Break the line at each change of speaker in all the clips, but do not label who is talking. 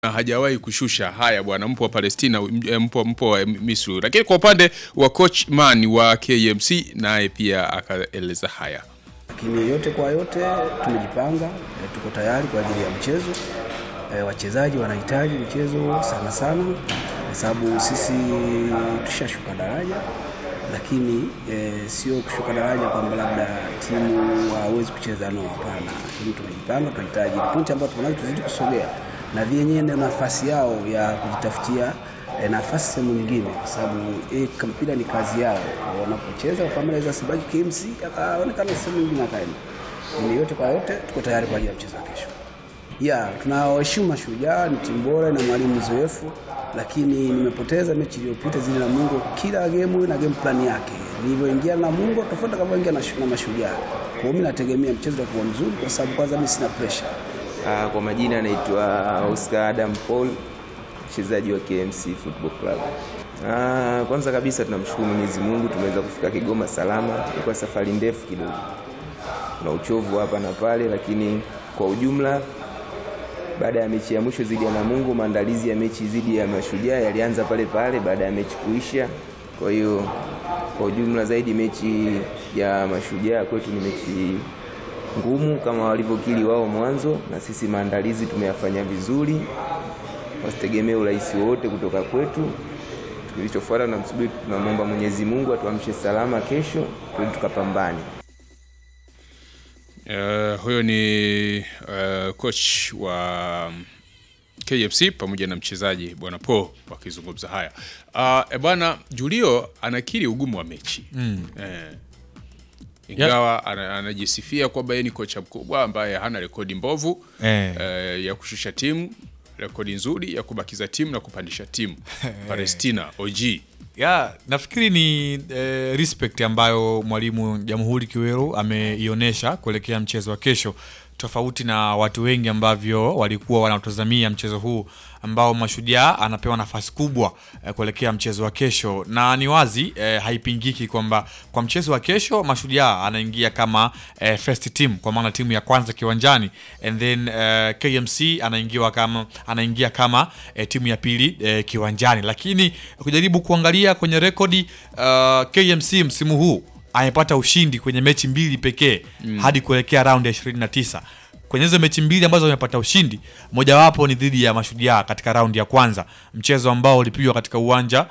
na hajawahi kushusha haya bwana, mpo wa Palestina, m- mpo, mpo wa Misri. Lakini kwa upande wa coach man wa KMC naye pia akaeleza haya.
Lakini yote kwa yote tumejipanga, eh, tuko tayari kwa ajili ya mchezo. Eh, wachezaji wanahitaji mchezo sana sana, kwa sababu sisi tushashuka daraja, lakini eh, sio kushuka daraja kwamba labda timu hawezi kucheza, no, hapana. Lakini tumejipanga, tunahitaji pointi ambayo tunazo tuzidi kusogea, na vyenyewe ndio nafasi yao ya kujitafutia eh, nafasi sehemu nyingine, kwa sababu eh, mpira ni kazi yao. Wanapocheza kama naweza Sibaki KMC akaonekana sehemu nyingine akaenda. Ni yote kwa yote, tuko tayari kwa ajili ya mchezo wa kesho. Ya, tunawaheshimu Mashujaa, ni timu bora na mwalimu mzoefu, lakini nimepoteza mechi iliyopita zile na Mungu. Kila game na game plan yake, nilivyoingia na Mungu tofauti kama na, na Mashujaa. Kwa hiyo mimi nategemea mchezo utakuwa mzuri, kwa sababu kwanza mimi sina pressure.
Ah, Kwa majina anaitwa Oscar Adam Paul, mchezaji wa KMC Football Club. Ah, Kwanza kabisa tunamshukuru Mwenyezi Mungu tumeweza kufika Kigoma salama. Ilikuwa safari ndefu kidogo, kuna uchovu hapa na pale, lakini kwa ujumla baada ya mechi ya mwisho dhidi ya Namungo, maandalizi ya mechi dhidi ya Mashujaa yalianza pale pale baada ya mechi kuisha. Kwa hiyo kwa ujumla zaidi mechi ya Mashujaa kwetu ni mechi ngumu kama walivyokili wao mwanzo, na sisi maandalizi tumeyafanya vizuri, wasitegemee urahisi wowote kutoka kwetu. Kilichofuata tunamsubiri, tunamwomba Mwenyezi Mungu atuamshe salama kesho, tuende tukapambane.
Uh, huyo ni uh, coach wa KFC pamoja na mchezaji bwana Po wakizungumza haya. Uh, e bwana Julio anakiri ugumu wa mechi mm. eh, ingawa ana- anajisifia kwamba yeye ni kocha mkubwa ambaye hana rekodi mbovu
Eh.
eh, ya kushusha timu, rekodi nzuri ya kubakiza timu na kupandisha timu. Palestina OG
ya nafikiri ni eh, respect ambayo mwalimu Jamhuri Kiweru ameionyesha kuelekea mchezo wa kesho, tofauti na watu wengi ambavyo walikuwa wanatazamia mchezo huu ambao Mashujaa anapewa nafasi kubwa eh, kuelekea mchezo wa kesho, na ni wazi eh, haipingiki kwamba kwa mchezo wa kesho Mashujaa anaingia kama eh, first team, kwa maana timu ya kwanza kiwanjani, and then eh, KMC anaingia kama anaingia kama eh, timu ya pili eh, kiwanjani, lakini kujaribu kuangalia kwenye rekodi uh, KMC msimu huu amepata ushindi kwenye mechi mbili pekee hadi kuelekea raundi ya 29 kwenye hizo mechi mbili ambazo wamepata ushindi, mojawapo ni dhidi ya Mashujaa katika raundi ya kwanza, mchezo ambao ulipigwa katika uwanja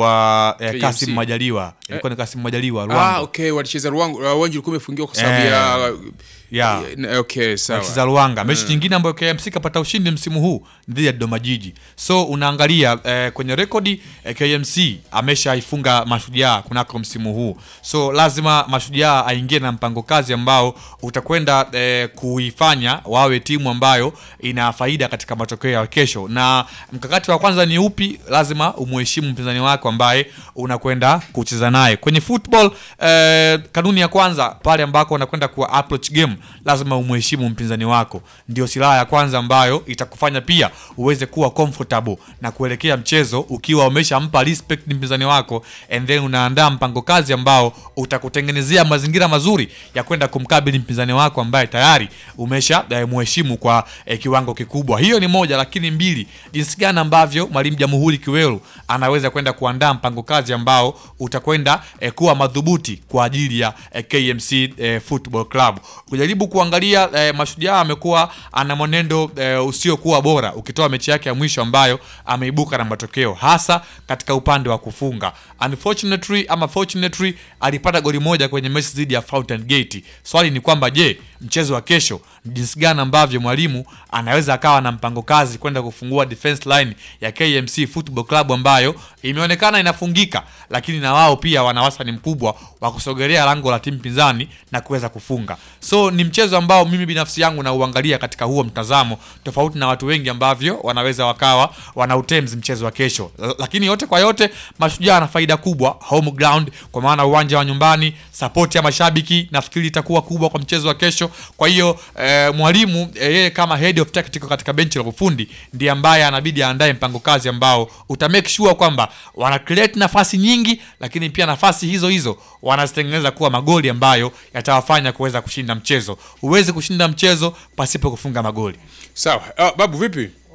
wa eh,
KMC.
Kasim Majaliwa, ilikuwa ni Kasim Majaliwa Ruangwa.
ah, okay, walicheza Ruangwa, uh, uwanja ulikuwa umefungiwa kwa sababu
Eh,
ya
ya.
Eh, okay, sawa.
Walicheza Ruanga. Mechi nyingine ambayo KMC kapata ushindi msimu huu ni dhidi ya Dodoma Jiji. So unaangalia eh, kwenye rekodi eh, KMC ameshaifunga Mashujaa kunako msimu huu, so lazima Mashujaa aingie na mpango kazi ambao utakwenda eh, kuifanya wawe timu ambayo ina faida katika matokeo ya kesho. Na mkakati wa kwanza ni upi? Lazima umuheshimu mpinzani wako ambaye unakwenda kucheza naye kwenye football. Eh, kanuni ya kwanza pale ambako unakwenda kuwa approach game, lazima umuheshimu mpinzani wako. Ndio silaha ya kwanza ambayo itakufanya pia uweze kuwa comfortable na kuelekea mchezo ukiwa umeshampa respect mpinzani wako, and then unaandaa mpango kazi ambao utakutengenezea mazingira mazuri ya kwenda kumkabili mpinzani wako ambaye tayari umesha eh, muheshimu kwa eh, kiwango kikubwa. Hiyo ni moja, lakini mbili, jinsi gani ambavyo mwalimu Jamhuri Kiweru anaweza kwenda kuandaa mpango kazi ambao utakwenda eh, kuwa madhubuti kwa ajili ya eh, KMC eh, Football Club. Kujaribu kuangalia eh, Mashujaa amekuwa ana mwenendo eh, usiokuwa bora ukitoa mechi yake ya mwisho ambayo ameibuka na matokeo hasa katika upande wa kufunga. Unfortunately ama fortunately alipata goli moja kwenye mechi dhidi ya Fountain Gate. Swali ni kwamba je, mchezo wa kesho ni jinsi gani ambavyo mwalimu anaweza akawa na mpango kazi kwenda kufungua defense line ya KMC Football Club ambayo imeonekana inafungika, lakini na wao pia wana wastani mkubwa wa kusogelea lango la timu pinzani na kuweza kufunga. So ni mchezo ambao mimi binafsi yangu nauangalia katika huo mtazamo, tofauti na watu wengi ambavyo wanaweza wakawa wana utems mchezo wa kesho. L- Lakini yote kwa yote, Mashujaa ana faida kubwa home ground, kwa maana uwanja wa nyumbani, support ya mashabiki nafikiri itakuwa kubwa kwa mchezo wa kesho. Kwa hiyo eh, mwalimu eh, yeye kama head of tactical katika benchi la ufundi ndiye ambaye anabidi aandae mpango kazi ambao uta make sure kwamba wana create nafasi nyingi, lakini pia nafasi hizo hizo wanazitengeneza kuwa magoli ambayo yatawafanya kuweza kushinda mchezo. Huwezi kushinda mchezo pasipo kufunga magoli.
Sawa. Ah, babu vipi?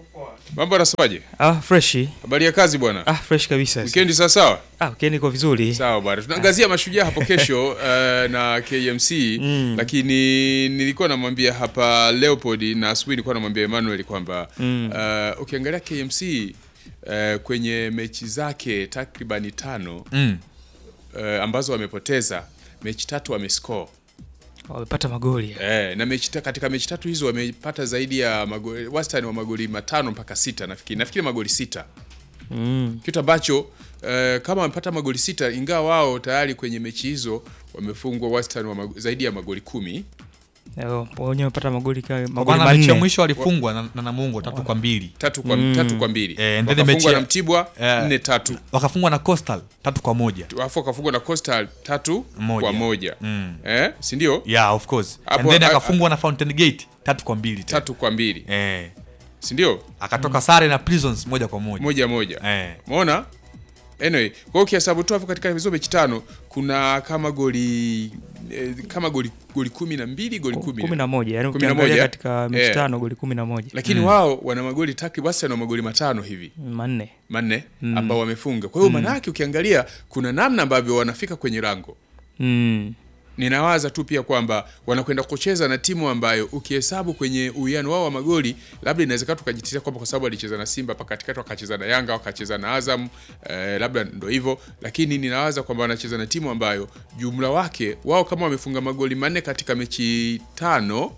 Mambo anasemaje?
Ah, freshi.
Habari ya kazi bwana?
Ah, fresh kabisa.
Weekend sawa sawa?
Ah, weekend iko vizuri.
Sawa bwana. Tunaangazia mashujaa hapo kesho uh, na KMC lakini nilikuwa namwambia hapa Leopold na asubuhi nilikuwa namwambia Emmanuel kwamba uh, ukiangalia KMC uh, kwenye mechi zake takribani tano
Mm.
uh, ambazo wamepoteza mechi tatu wamescore
Wamepata magoli.
Eh, na mechi ta, katika mechi tatu hizo wamepata zaidi ya magoli, wastani wa magoli matano mpaka sita nafikiri nafikiri magoli sita
Mm.
kitu ambacho eh, kama wamepata magoli sita ingawa wao tayari kwenye mechi hizo wamefungwa wastani wa mago, zaidi ya magoli kumi
Leo wenyewe wamepata magoli kama
Kwa
magoli
maana mechi ya
manne.
mwisho walifungwa na, na Namungo tatu kwa mbili
tatu kwa, tatu kwa mbili
Eh, and then mechi
wakafungwa
ya-
na Mtibwa
Eh.
nne tatu
wakafungwa na Coastal tatu kwa moja
alafu wakafungwa na Coastal tatu
Moja.
kwa moja
Mm.
eh, si ndio
yeah of course
Hapo-
and then
a-
akafungwa na Fountain Gate tatu kwa mbili tena.
tatu kwa mbili
eh
si ndio
akatoka sare na Prisons moja kwa moja
moja moja
eh
Umeona? Anyway, kwa hiyo ukihesabu tu hapo katika hizo mechi tano kuna kama goli eh, kama goli goli kumi na mbili goli kumi
kumi na moja yani
Kumi na
ukiangalia
moja.
katika mechi
Eh.
tano goli kumi na moja
lakini wao wana magoli takriban wastani wa magoli matano hivi
manne
manne ambao wamefunga. Kwa hiyo maana yake ukiangalia kuna namna ambavyo wanafika kwenye lango.
mm.
Ninawaza tu pia kwamba wanakwenda kucheza na timu ambayo ukihesabu kwenye uwiano wao wa magoli, labda inawezekana tukajitetea kwamba kwa sababu walicheza na Simba hapa katikati, wakacheza na Yanga, wakacheza na Azam eh, labda ndo hivyo, lakini ninawaza kwamba wanacheza na timu ambayo jumla wake wao kama wamefunga magoli manne katika mechi tano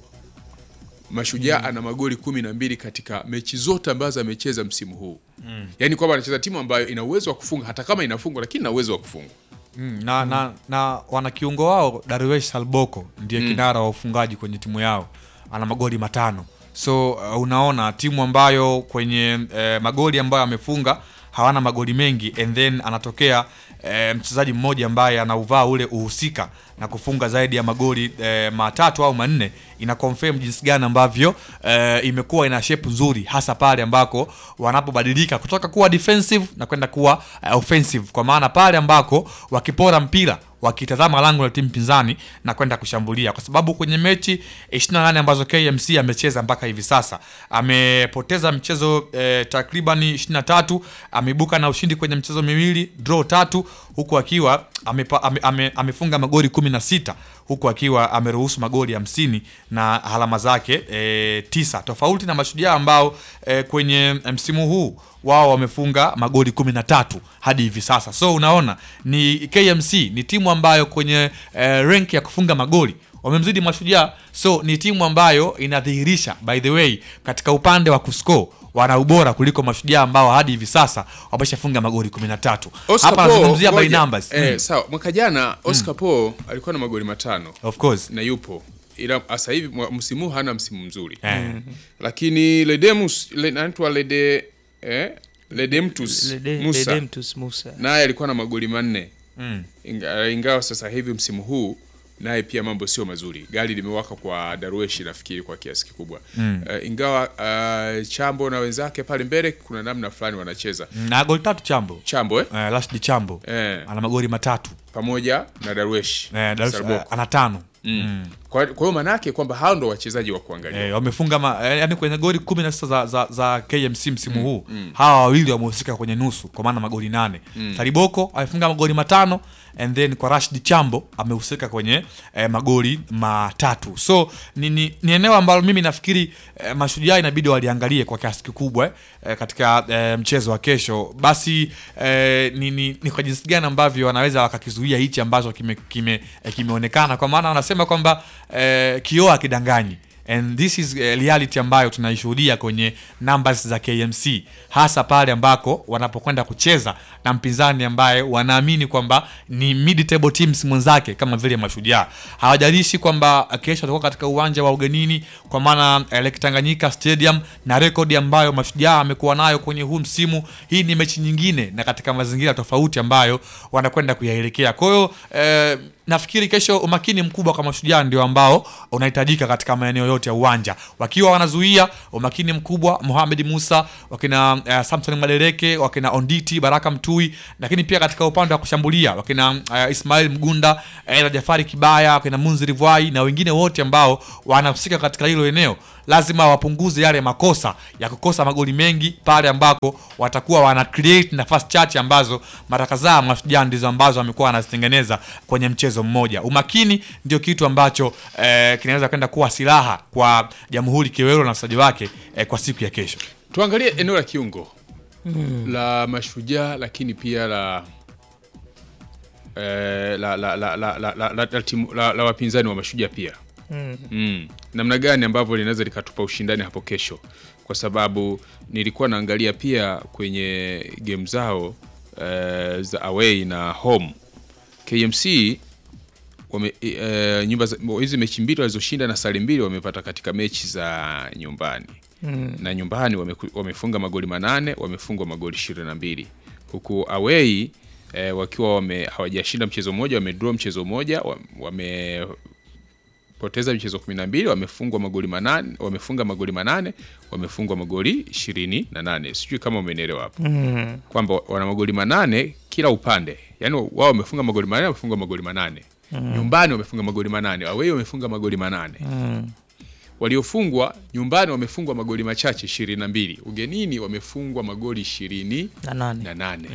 Mashujaa ana magoli kumi na mbili katika mechi zote ambazo amecheza msimu huu mm. Yaani kwamba anacheza timu ambayo ina uwezo wa kufunga hata kama inafungwa, lakini ina uwezo wa kufunga.
Mm, na, na, na wana kiungo wao Darwesh Salboko ndiye kinara wa ufungaji kwenye timu yao, ana magoli matano. So uh, unaona timu ambayo kwenye eh, magoli ambayo amefunga hawana magoli mengi, and then anatokea eh, mchezaji mmoja ambaye anauvaa ule uhusika na kufunga zaidi ya magoli eh, matatu au manne, ina confirm jinsi gani ambavyo eh, imekuwa ina shape nzuri, hasa pale ambako wanapobadilika kutoka kuwa defensive na kwenda kuwa eh, offensive, kwa maana pale ambako wakipora mpira wakitazama lango la timu pinzani na kwenda kushambulia, kwa sababu kwenye mechi 28 ambazo KMC amecheza mpaka hivi sasa amepoteza mchezo eh, takriban 23, ameibuka na ushindi kwenye mchezo miwili, draw tatu, huku akiwa amepa, ame, ame, amefunga magoli 16 huku akiwa ameruhusu magoli hamsini na alama zake e, tisa tofauti na Mashujaa ambao e, kwenye msimu huu wao wamefunga magoli kumi na tatu hadi hivi sasa. So unaona ni KMC ni timu ambayo kwenye e, rank ya kufunga magoli wamemzidi Mashujaa, so ni timu ambayo inadhihirisha by the way katika upande wa kuscore wana ubora kuliko Mashujaa ambao hadi hivi sasa wameshafunga magoli 13.
Oscar
Hapa
Paul,
nazungumzia by
ngoja.
numbers.
Eh,
Mm.
sawa. Mwaka jana Oscar Paul alikuwa na magoli matano
Of course.
na yupo ila sasa hivi mwa- msimu huu hana msimu mzuri
Eh.
lakini Ledemus le, anaitwa Lede eh, Ledemtus
Lede-
Musa
Ledemtus Musa
naye alikuwa na magoli manne
Mm.
Inga, ingawa sasa hivi msimu huu naye pia mambo sio mazuri. Gari limewaka kwa Darweshi nafikiri kwa kiasi kikubwa mm. uh, ingawa uh, Chambo na wenzake pale mbele kuna namna fulani wanacheza
Na goli tatu Chambo.
Chambo eh?
Eh, Rashid Chambo.
Eh.
Ana magoli matatu.
pamoja na Darweshi
Eh, Dar-
Sarboko.
eh, ana tano.
mm. Kwa kwa hiyo maana yake kwamba hao ndo wachezaji wa kuangalia
Eh, wamefunga ma, eh, yani kwenye goli 16 za, za, za KMC msimu huu hawa wawili wamehusika kwenye nusu kwa maana magoli nane. Sariboko amefunga magoli matano and then kwa Rashid Chambo amehusika kwenye eh, magoli matatu. So ni, ni, ni eneo ambalo mimi nafikiri eh, Mashujaa inabidi waliangalie kwa kiasi kikubwa eh, katika eh, mchezo wa kesho. Basi eh, ni, ni, ni kwa jinsi gani ambavyo wanaweza wakakizuia hichi ambacho kime, kime, eh, kimeonekana kwa maana wanasema kwamba eh, kioo akidanganyi and this is eh, reality ambayo tunaishuhudia kwenye numbers za KMC hasa pale ambako wanapokwenda kucheza na mpinzani ambaye wanaamini kwamba ni mid table teams mwenzake kama vile Mashujaa. Hawajalishi kwamba kesho watakuwa katika uwanja wa ugenini kwa maana eh, Lake Tanganyika Stadium na rekodi ambayo Mashujaa amekuwa nayo kwenye huu msimu. Hii ni mechi nyingine na katika mazingira tofauti ambayo wanakwenda kuyaelekea. Kwa hiyo eh, nafikiri kesho umakini mkubwa kwa Mashujaa ndio ambao unahitajika katika maeneo yote yote ya uwanja, wakiwa wanazuia umakini mkubwa Mohamed Musa, wakina uh, Samson Madereke, wakina Onditi Baraka Mtui, lakini pia katika upande wa kushambulia wakina uh, Ismail Mgunda, Ela Jafari Kibaya, wakina Munziri Vai na wengine wote ambao wanahusika katika hilo eneo, lazima wapunguze yale makosa ya kukosa magoli mengi pale ambako watakuwa wana create nafasi chache ambazo mara kadhaa Mashujaa ndizo ambazo wamekuwa wanazitengeneza kwenye mchezo mmoja. Umakini ndio kitu ambacho eh, kinaweza kwenda kuwa silaha kwa Jamhuri Kiwero na wachezaji wake eh, kwa siku ya kesho.
Tuangalie eneo la kiungo la Mashujaa, lakini pia la eh, la, la, la, la, la, la, la, la, timu- la, la wapinzani wa Mashujaa pia mm. namna gani ambavyo linaweza likatupa ushindani hapo kesho, kwa sababu nilikuwa naangalia pia kwenye game zao eh, za away na home KMC wame, eh, nyumba za- hizi mechi mbili walizoshinda na sare mbili wamepata katika mechi za nyumbani na nyumbani wameku- wamefunga magoli manane wamefungwa magoli ishirini na mbili huku away eh, wakiwa wame, hawajashinda mchezo mmoja wamedraw mchezo mmoja wa- wamepoteza michezo kumi na mbili wamefungwa magoli manane wamefunga magoli manane wamefungwa magoli ishirini na nane sijui kama umenielewa hapo kwamba wana magoli manane kila upande yaani wao wamefunga magoli manane wamefunga magoli manane nyumbani wamefunga magoli manane away wamefunga magoli manane waliofungwa nyumbani wamefungwa magoli machache ishirini na mbili ugenini wamefungwa magoli ishirini
na nane
na nane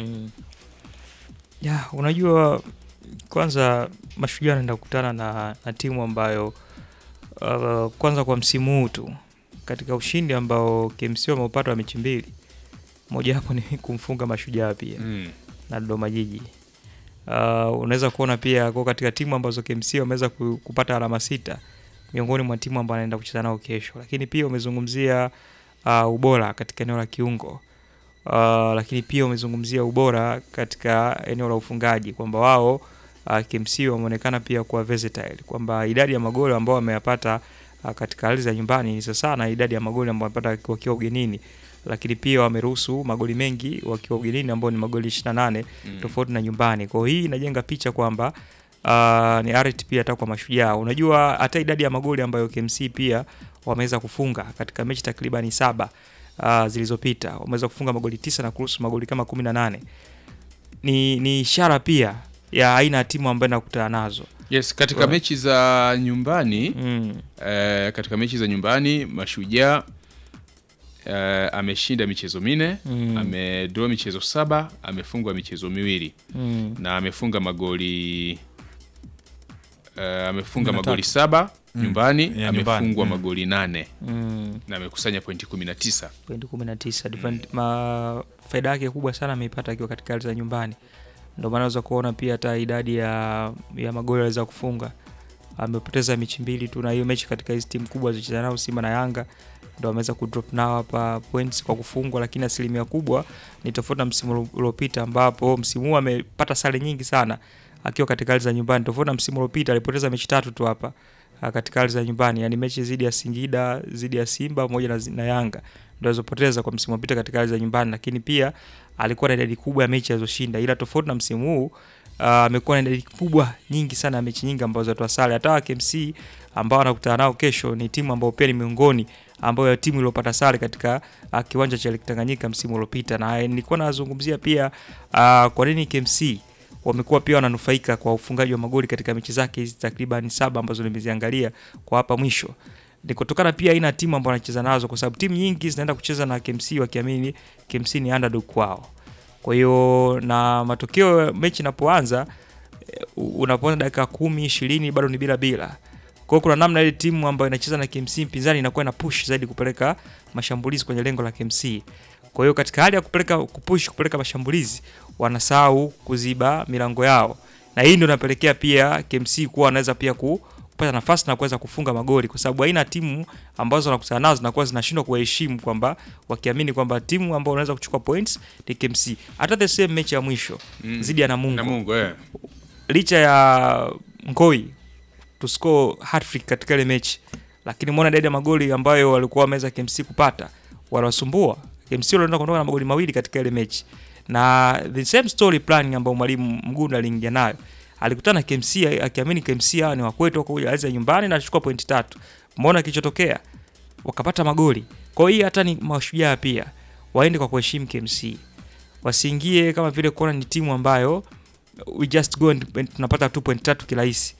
ya unajua kwanza mashujaa anaenda kukutana na, na timu ambayo uh, kwanza kwa msimu huu tu katika ushindi ambao KMC wameupata wa mechi mbili mojawapo ni kumfunga mashujaa pia
mm.
na Dodoma Jiji. Uh, unaweza kuona pia kwa katika timu ambazo KMC wameweza ku- kupata alama sita miongoni mwa timu ambao anaenda kucheza nao kesho, lakini pia umezungumzia uh, ubora katika eneo la kiungo uh, lakini pia umezungumzia ubora katika eneo la ufungaji kwamba wao uh, KMC wameonekana pia kuwa versatile kwamba idadi ya magoli ambao wameyapata uh, katika ardhi za nyumbani ni sasa na idadi ya magoli ambao wamepata wakiwa ugenini lakini pia wameruhusu magoli mengi wakiwa ugenini ambao ni magoli 28
Mm.
tofauti na nyumbani. Kwa hiyo hii inajenga picha kwamba uh, ni arit pia hata kwa mashujaa. Unajua hata idadi ya magoli ambayo KMC pia wameweza kufunga katika mechi takribani saba uh, zilizopita wameweza kufunga magoli tisa na kuruhusu magoli kama 18 ni, ni ishara pia ya aina ya timu ambayo inakutana nazo
yes katika
Right.
mechi za nyumbani
mm.
eh, katika mechi za nyumbani mashujaa eh, ameshinda michezo minne
Mm.
amedraw michezo saba amefungwa michezo miwili
Mm.
na amefunga magoli eh, amefunga
Kumi na
magoli
tatu.
saba
Mm.
nyumbani
Ya nyumbani.
amefungwa
Mm.
magoli nane
Mm.
na amekusanya pointi kumi na tisa
pointi 19 Different- ma faida yake kubwa sana ameipata akiwa katika ardhi za nyumbani ndio maana unaweza kuona pia hata idadi ya, ya magoli aliweza kufunga amepoteza mechi mbili tu na hiyo mechi katika hizi timu kubwa zilizocheza nao Simba na Yanga ndo ameweza kudrop nao hapa points kwa kufungwa, lakini asilimia kubwa ni tofauti na msimu uliopita ambapo msimu huu amepata sare nyingi sana akiwa katika ardhi za nyumbani, tofauti na msimu uliopita alipoteza mechi tatu tu hapa ah, katika ardhi za nyumbani, yani mechi dhidi ya Singida, dhidi ya Simba pamoja na, na Yanga ndo alizopoteza kwa msimu uliopita katika ardhi za nyumbani, lakini pia alikuwa na idadi kubwa ya mechi alizoshinda, ila tofauti na msimu huu ah, amekuwa na idadi kubwa nyingi sana ya mechi nyingi ambazo atoa sare. Hata wa KMC ambao anakutana nao kesho ni timu ambayo pia ni miongoni ambayo ya timu iliyopata sare katika uh, kiwanja cha Lake Tanganyika msimu uliopita, na eh, nilikuwa nazungumzia pia uh, kwa nini KMC wamekuwa pia wananufaika kwa ufungaji wa magoli katika mechi zake hizi takriban saba ambazo nimeziangalia kwa hapa mwisho ni kutokana pia aina ya timu ambayo wanacheza nazo, kwa sababu timu nyingi zinaenda kucheza na KMC wakiamini KMC ni underdog kwao. Kwa hiyo na matokeo mechi inapoanza eh, unapoona dakika kumi ishirini bado ni bila bila. Kwa hiyo kuna namna ile timu ambayo inacheza na KMC mpinzani inakuwa ina push zaidi kupeleka mashambulizi kwenye lengo la KMC. Kwa hiyo katika hali ya kupeleka kupush kupeleka mashambulizi wanasahau kuziba milango yao, na hii ndio inapelekea pia KMC kuwa wanaweza pia ku, kupata nafasi na kuweza kufunga magoli, kwa sababu aina ya timu ambazo wanakutana nazo zinakuwa zinashindwa kuwaheshimu, kwamba wakiamini kwamba timu ambayo unaweza kuchukua points ni KMC. Hata the same mechi ya mwisho
Mm.
dhidi ya Namungo
na Mungu eh.
licha ya Ngoi to score hat-trick katika ile mechi, lakini muona idadi ya magoli ambayo walikuwa wameweza KMC kupata wanawasumbua KMC. Walienda kuondoka na magoli mawili katika ile mechi, na the same story plan ambayo mwalimu Mgunda aliingia nayo, alikutana na KMC akiamini KMC hawa ni wakwetu wako kuja ardhi ya nyumbani na alichukua pointi tatu. mbona kilichotokea wakapata magoli. Kwa hiyo hata ni mashujaa pia waende kwa kuheshimu KMC, wasiingie kama vile kuona ni timu ambayo we just go and tunapata tu point tatu kirahisi,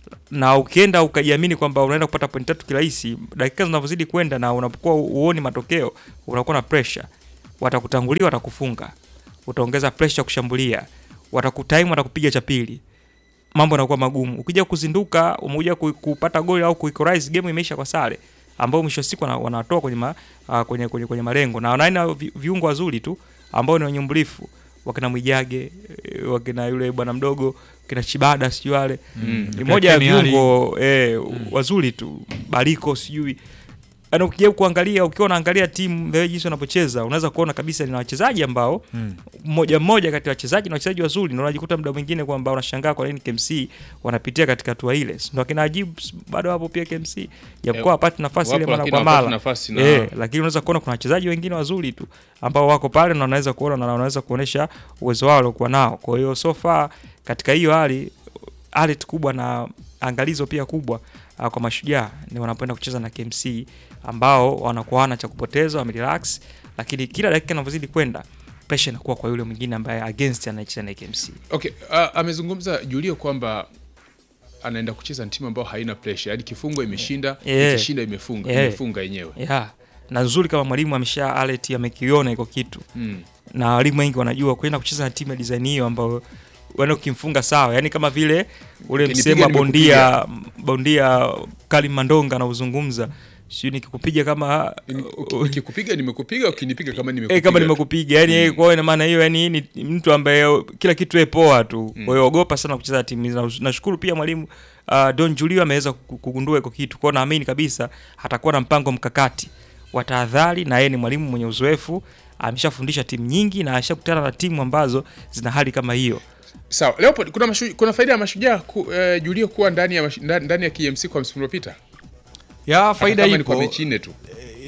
na ukienda ukajiamini kwamba unaenda kupata point tatu kirahisi, dakika zinavyozidi kwenda na unapokuwa uoni matokeo, unakuwa na pressure, watakutangulia, watakufunga, utaongeza pressure kushambulia, watakutime, watakupiga cha pili mambo yanakuwa magumu. Ukija kuzinduka, umekuja ku- kupata goli au kuequalize, game imeisha kwa sare, ambao mwisho wa siku wana- wanatoa kwenye, ma, uh, kwenye, kwenye, kwenye malengo na wanaina vi- viungo wazuri tu ambao ni wanyumbulifu wakina Mwijage eh, wakina yule bwana mdogo kina Chibada sijui wale
Mm.
ni moja ya
Ken Ali.
viungo eh, wazuri tu Bariko sijui Yaani ukija kuangalia ukiwa unaangalia timu the way jinsi wanapocheza unaweza kuona kabisa ni wachezaji ambao mmoja mmoja kati ya wachezaji na wachezaji wazuri, na unajikuta muda mwingine kwamba unashangaa kwa nini KMC wanapitia katika hatua ile. Ndio akina Ajib bado hapo pia KMC, japokuwa
Eh,
hapati nafasi ile
wapo,
mara
lakini
kwa
hawapati
mara
nafasi na-
eh, lakini unaweza kuona kuna wachezaji wengine wazuri tu ambao wako pale na wanaweza kuona na wanaweza kuonesha uwezo wao waliokuwa nao. Kwa hiyo so far katika hiyo hali hali kubwa na angalizo pia kubwa uh, kwa mashujaa ni wanapoenda kucheza na KMC ambao wanakuwa wana cha kupoteza, wamerelax, lakini kila dakika inavyozidi kwenda pressure inakuwa kwa yule mwingine ambaye against anayecheza na KMC.
Okay, uh, amezungumza Julio kwamba anaenda kucheza na timu ambayo haina pressure, yaani kifungo imeshinda,
Yeah.
ikishinda imefunga,
Yeah.
imefunga yenyewe.
Yeah. Na nzuri kama mwalimu amesha alert amekiona iko kitu.
Mm.
Na walimu wengi wanajua kwenda kucheza na timu ya design hiyo ambayo wana ukimfunga sawa, yani kama vile ule
Ukinipiga
msemo wa
nimekupiga.
bondia bondia Kalim Mandonga anauzungumza, sio nikikupiga kama
Uki- Nikikupiga nimekupiga, ukinipiga kama nimekupiga.
Eh, kama nimekupiga yani mm. kwa hiyo ina maana hiyo yani ni mtu ambaye kila kitu yeye poa tu. Kwa hiyo ogopa sana kucheza na timu hizi. Na- Nashukuru pia mwalimu uh, Don Julio ameweza ku- kugundua iko kitu. Kwa hiyo naamini kabisa atakuwa na mpango mkakati wa tahadhari, na yeye ni mwalimu mwenye uzoefu, ameshafundisha timu nyingi na ashakutana na timu ambazo zina hali kama hiyo.
Sawa, Leopold, kuna mashu, kuna faida ya mashujaa ku, eh, Julio kuwa ndani ya mash- ndani ndani ya KMC kwa msimu uliopita.
ya faida
Hata kama ni kwa
ipo
mechi nne tu.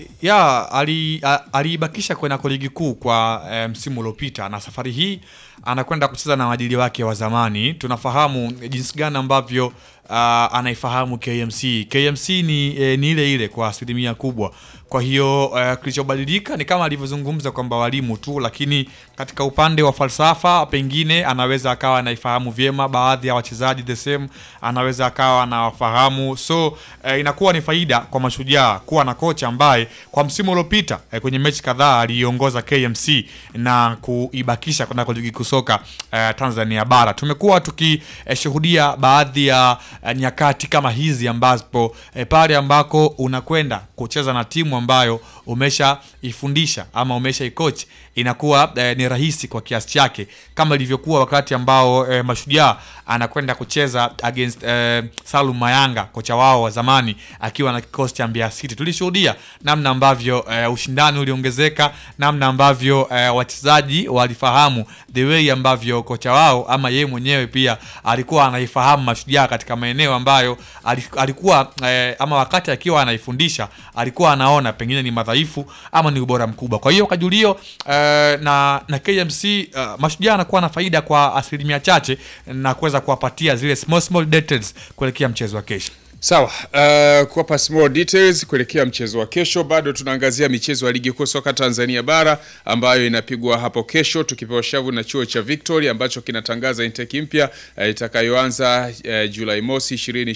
ya ali- a- aliibakisha kwenye ligi kuu kwa eh, msimu uliopita na safari hii anakwenda kucheza na waajili wake wa zamani. Tunafahamu jinsi gani ambavyo uh, anaifahamu KMC. KMC ni, eh, ni ile ile kwa asilimia kubwa. Kwa hiyo uh, kilichobadilika ni kama alivyozungumza kwamba walimu tu, lakini katika upande wa falsafa pengine anaweza akawa anaifahamu vyema baadhi ya wachezaji the same, anaweza akawa anawafahamu, so eh, inakuwa ni faida kwa mashujaa kuwa na kocha ambaye kwa msimu uliopita eh, kwenye mechi kadhaa aliiongoza KMC na kuibakisha kunako ligi kuu soka eh, Tanzania bara. Tumekuwa tukishuhudia baadhi ya eh, nyakati kama hizi ambapo eh, pale ambako unakwenda kucheza na timu ambayo umeshaifundisha ama umeshaikochi inakuwa eh, ni rahisi kwa kiasi chake kama ilivyokuwa wakati ambao eh, mashujaa anakwenda kucheza against eh, Salum Mayanga kocha wao wa zamani akiwa na kikosi cha Mbeya City. Tulishuhudia namna ambavyo eh, ushindani uliongezeka, namna ambavyo eh, wachezaji walifahamu the way ambavyo kocha wao ama yeye mwenyewe pia alikuwa anaifahamu mashujaa katika maeneo ambayo ali- alikuwa eh, ama wakati akiwa anaifundisha alikuwa anaona pengine ni madhaifu ama ni ubora mkubwa. Kwa hiyo Kajulio eh, na na KMC eh, mashujaa anakuwa na faida kwa asilimia chache na kuweza kuwapatia zile small small details kuelekea mchezo wa kesho.
Sawa, uh, kuwapa small details kuelekea mchezo wa kesho. Bado tunaangazia michezo ya ligi kuu soka Tanzania bara ambayo inapigwa hapo kesho, tukipewa shavu na chuo cha Victory ambacho kinatangaza intake mpya uh, itakayoanza uh, Julai mosi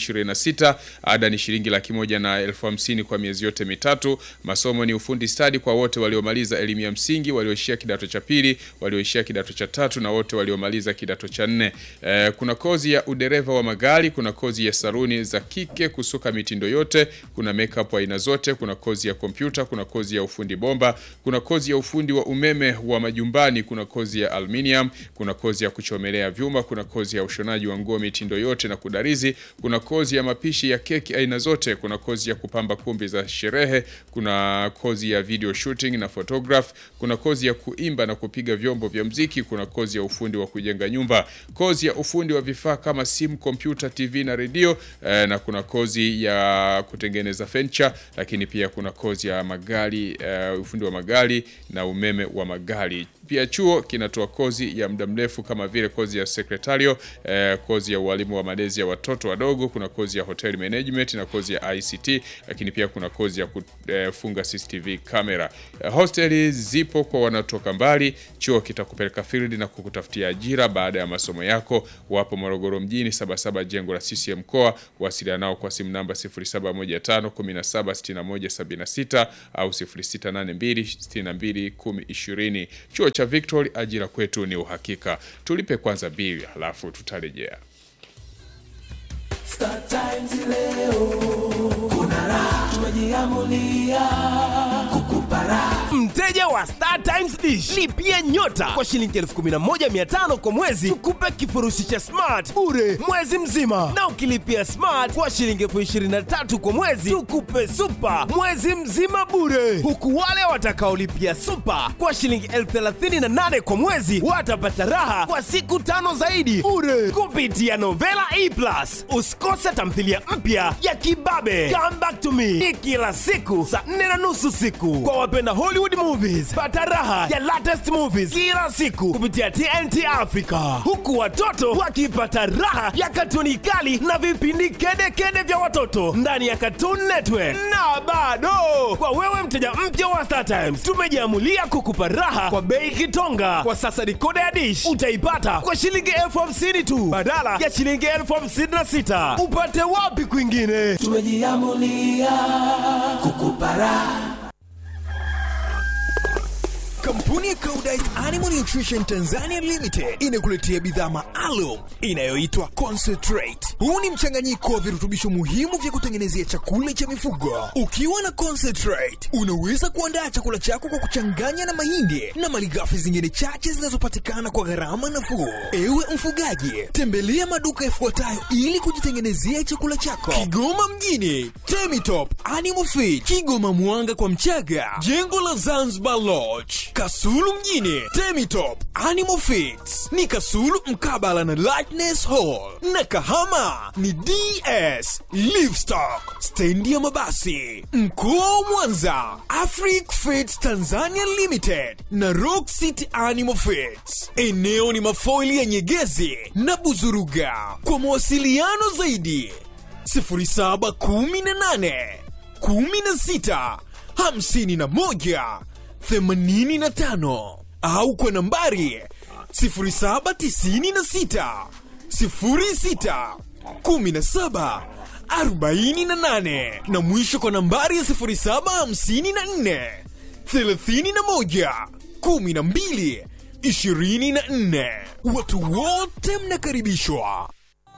2026. Ada ni shilingi laki moja na elfu hamsini kwa miezi yote mitatu. Masomo ni ufundi stadi kwa wote waliomaliza elimu ya msingi, walioishia kidato cha pili, walioishia kidato cha tatu na wote waliomaliza kidato cha nne. Uh, kuna kozi ya udereva wa magari, kuna kozi ya saruni za kike kusuka mitindo yote, kuna makeup aina zote, kuna kozi ya kompyuta, kuna kozi ya ufundi bomba, kuna kozi ya ufundi wa umeme wa majumbani, kuna kozi ya aluminium, kuna kozi ya kuchomelea vyuma, kuna kozi ya ushonaji wa nguo mitindo yote na kudarizi, kuna kozi ya mapishi ya keki aina zote, kuna kozi ya kupamba kumbi za sherehe, kuna kozi ya video shooting na photograph, kuna kozi ya kuimba na kupiga vyombo vya mziki, kuna kozi ya ufundi wa kujenga nyumba, kozi ya ufundi wa vifaa kama simu, kompyuta, TV na redio eh, na kuna kozi ya kutengeneza furniture, lakini pia kuna kozi ya magari uh, ufundi wa magari na umeme wa magari. Pia chuo kinatoa kozi ya muda mrefu kama vile kozi ya sekretario, eh, kozi ya ualimu wa malezi ya watoto wadogo, kuna kozi ya hotel management na kozi ya ICT, lakini pia kuna kozi ya kufunga CCTV camera. Eh, hosteli zipo kwa wanaotoka mbali. Chuo kitakupeleka field na kukutafutia ajira baada ya masomo yako. Wapo Morogoro mjini, Sabasaba, jengo la CCM mkoa. Wasiliana nao kwa simu namba 0715 176176 au 0682 62 1020. Chuo cha Victory, ajira kwetu ni uhakika. Tulipe kwanza bili, halafu tutarejea.
Star Times leo kuna raha, tumejiamulia kukupa raha.
Mteja wa Star Times Dish lipia nyota kwa shilingi 11500 kwa mwezi tukupe kifurushi cha smart bure mwezi mzima, na ukilipia smart kwa shilingi 23000 kwa mwezi tukupe super mwezi mzima bure, huku wale watakaolipia super kwa shilingi 38000 kwa mwezi watapata raha kwa siku tano zaidi bure kupitia Novela E Plus. Usikose tamthilia mpya ya Kibabe Come Back to Me ni kila siku saa nne na nusu siku kwa wapenda Hollywood movies. Pata raha ya latest movies kila siku kupitia TNT Africa, huku watoto wakipata raha ya katuni kali na vipindi kedekede vya watoto ndani ya Cartoon Network. Na bado kwa wewe mteja mpya wa Star Times, tumejiamulia kukupa raha kwa bei kitonga. Kwa sasa dikoda ya dish utaipata kwa shilingi elfu hamsini tu badala ya shilingi elfu hamsini na sita. Upate wapi kwingine?
Tumejiamulia kukupa raha.
Kampuni ya Koudijt Animal Nutrition Tanzania Limited inakuletea bidhaa maalum inayoitwa Concentrate. Huu ni mchanganyiko wa virutubisho muhimu vya kutengenezea chakula cha mifugo. Ukiwa na Concentrate, unaweza kuandaa chakula chako kwa kuchanganya na mahindi na malighafi zingine chache zinazopatikana kwa gharama nafuu. Ewe mfugaji, tembelea maduka yafuatayo ili kujitengenezea chakula chako: Kigoma mjini, Temitop Animal Feed, Kigoma Mwanga kwa Mchaga, jengo la Zanzibar Lodge, Kasulu mjini, Temitop Animal Feeds ni Kasulu mkabala na Lightness Hall, na Kahama ni DS Livestock, stendi ya mabasi. Mkoa wa Mwanza, Afric Feeds Tanzania Limited na Rock City Animal Feeds. Eneo ni mafoili ya Nyegezi na Buzuruga. Kwa mawasiliano zaidi 0718 16 51 85 au kwa nambari 0796 06 17 48 na mwisho kwa nambari ya 0754 31 12 24. Watu wote mnakaribishwa.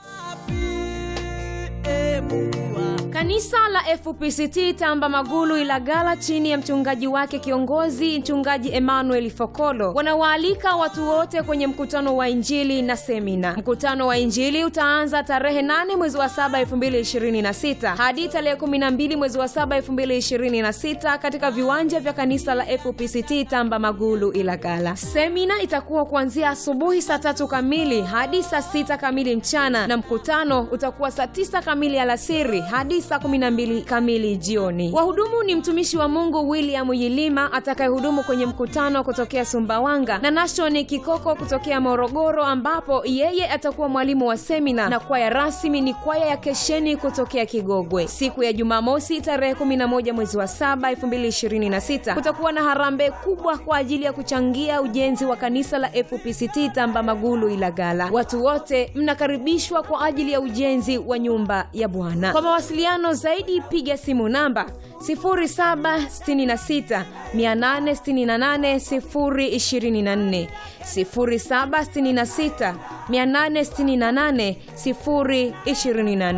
Kanisa la FPCT Tamba Magulu Ilagala chini ya mchungaji wake kiongozi mchungaji Emmanuel Fokolo wanawaalika watu wote kwenye mkutano wa Injili na semina. Mkutano wa Injili utaanza tarehe 8 mwezi wa 7 2026 hadi tarehe 12 mwezi wa 7 2026 katika viwanja vya kanisa la FPCT Tamba Magulu Ilagala. Semina itakuwa kuanzia asubuhi saa tatu kamili hadi saa sita kamili mchana na mkutano utakuwa saa tisa kamili alasiri hadi saa 12 kamili jioni. Wahudumu ni mtumishi wa Mungu William Yilima atakayehudumu kwenye mkutano kutokea Sumbawanga na Nashon Kikoko kutokea Morogoro, ambapo yeye atakuwa mwalimu wa semina, na kwaya rasmi ni kwaya ya Kesheni kutokea Kigogwe. Siku ya Jumamosi tarehe 11 mwezi wa 7 2026 kutakuwa na harambee kubwa kwa ajili ya kuchangia ujenzi wa kanisa la FPCT Tamba Magulu Ilagala. Watu wote mnakaribishwa kwa ajili ya ujenzi wa nyumba ya Bwana. Kwa mawasiliano zaidi piga simu namba 0766 868 024 0766 868 024.